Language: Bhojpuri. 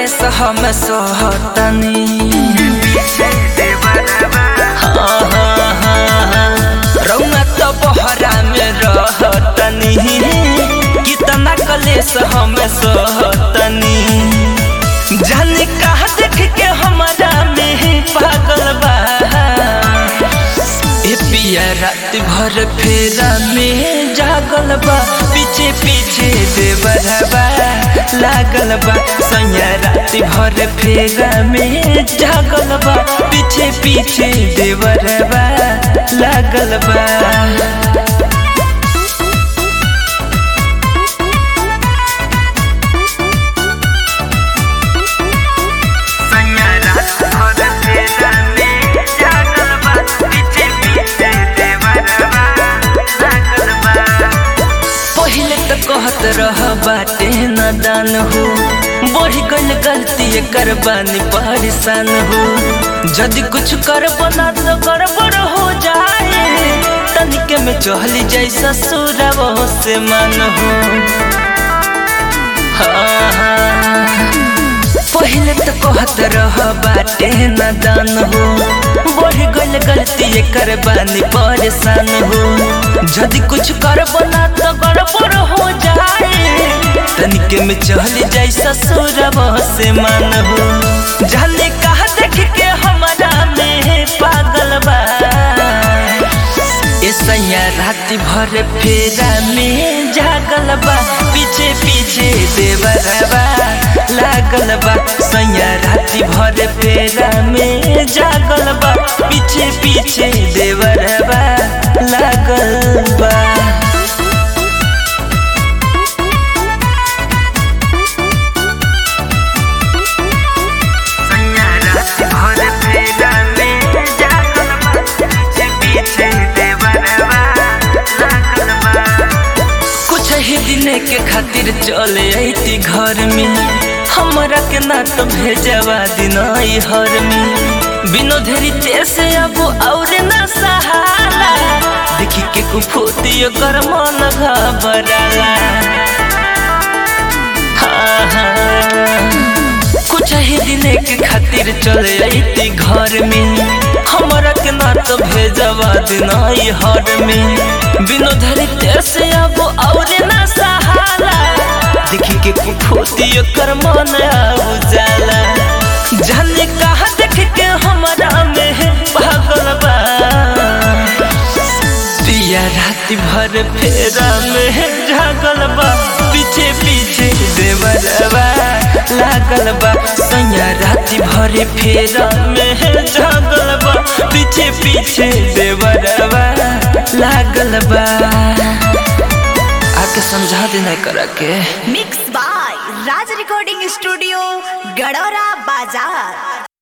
कलेस हम सोहतनी हाँ, हाँ, हाँ। रौआ तो बहरा में रहतनी कितना कलेस हम सोहतनी जाने कहा देख के हमारा में पागल बा ए पिया रात भर फेरा में जागल बा पीछे पीछे देवरबा लागल बा सैया रात भर फेरा में जागल बा पीछे पीछे देवरबा लागल बा पहले तो कहत रह बाटे नादान हो बढ़ गल गलती कर बानी परेशान हो यदि कुछ कर बना तो गड़बड़ हो जाए तनिके में चहली जाई ससुरवा से मन हो हाँ, हाँ। पहले तो कहत रह बाटे नादान हो बढ़ गल गलती कर बानी परेशान हो यदि कुछ कर बना तो गड़बड़ हो जाए तनिके में चल जाई ससुरवा से मन हो जाने कहा देख के हमारा में पागल बा ए सैया रात भर फेरा में जागल बा पीछे पीछे देवरबा लागल बा सैया रात भर फेरा में जागल बा पीछे पीछे देवरबा लागल बा कुछ ही दिन के खातिर चले अती घर में हमरा के ना तो भेजवा दिन हर में बिनो धरी से अब और ना सहाला देखी के कुफोती कर मन घबराला हाँ, हाँ। कुछ ही दिन के खातिर चले अती घर में हमरा के ना तो भेजवा दिन हर में बिनो धरी से अब और ना सहाला देखी के कुफोती कर मन उजाला जाने कहा देख के हमारा में पागल बा पिया रात भर फेरा में जागल बा पीछे पीछे देवरबा लागल बा सैया रात भर फेरा में जागल बा पीछे पीछे देवरबा लागल बा आके समझा देना करा के mix by Raj recording studio Gadora बाजार